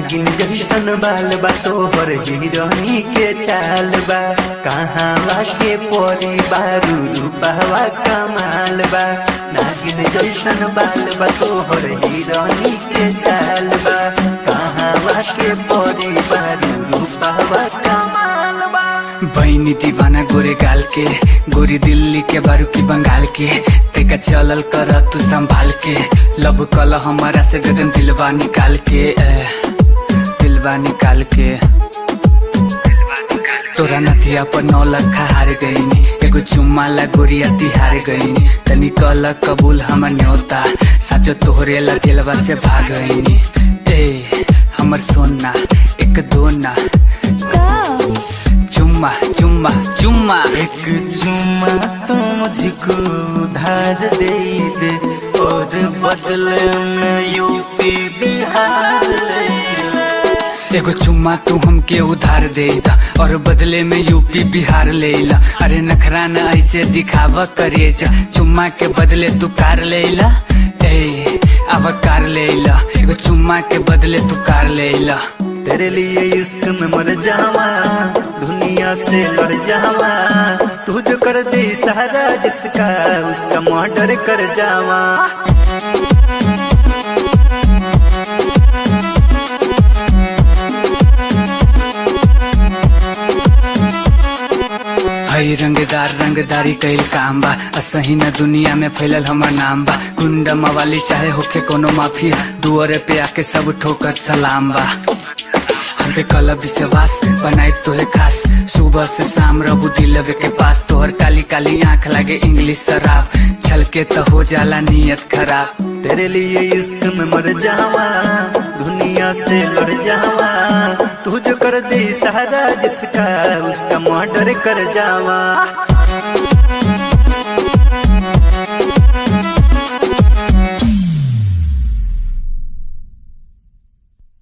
नागिन जैसन बाल बा तोहर हिरनी के चाल बा कहाँ के परी बारू रूपवा कमाल बा नागिन जैसन बाल बा तोहर हिरनी के चाल बा कहाँ के परी बारू रूपवा कमाल बा बहनी दीवाना गोरे गाल के गोरी दिल्ली के बारू की बंगाल के तेका चलल कर तू संभाल के लब कल हमारा से गगन दिलवा निकाल के ए, दिलवा निकाल के तोरा नथिया पर नौ लखा हार गईनी एगो चुम्मा ला गोरिया तिहार गईनी तनी कल कबूल हमर न्योता साचो तोहरे ला जेलवा से भाग गईनी ए हमर सोना एक दो ना चुम्मा चुम्मा चुम्मा एक चुम्मा तो मुझको उधार दे दे और बदले में यूपी बिहार ले ले। एगो चुम्मा तू हमके उधार दे दा और बदले में यूपी बिहार ले ला अरे नखरा न ऐसे दिखावा करे जा चुम्मा के बदले तू कार ले ला ए अब कार ले ला एगो चुम्मा के बदले तू कार ले ला तेरे लिए इश्क में मर जावा दुनिया से लड़ जावा तू जो कर दे सारा जिसका उसका मर्डर कर जावा हई रंगदार रंगदारी कैल काम बा असही न दुनिया में फैलल हमर नाम बा गुंड मवाली चाहे होके कोनो माफिया दुआरे पे आके सब ठोकर सलाम बा हम पे कल विश्वास बनाए तोहे खास सुबह से शाम रबू दिलवे के पास तोहर काली काली आंख लागे इंग्लिश शराब छलके तो हो जाला नियत खराब तेरे लिए इश्क में मर जावा दुनिया से लड़ जावा तू जो कर दे सारा जिसका उसका मर्डर कर जावा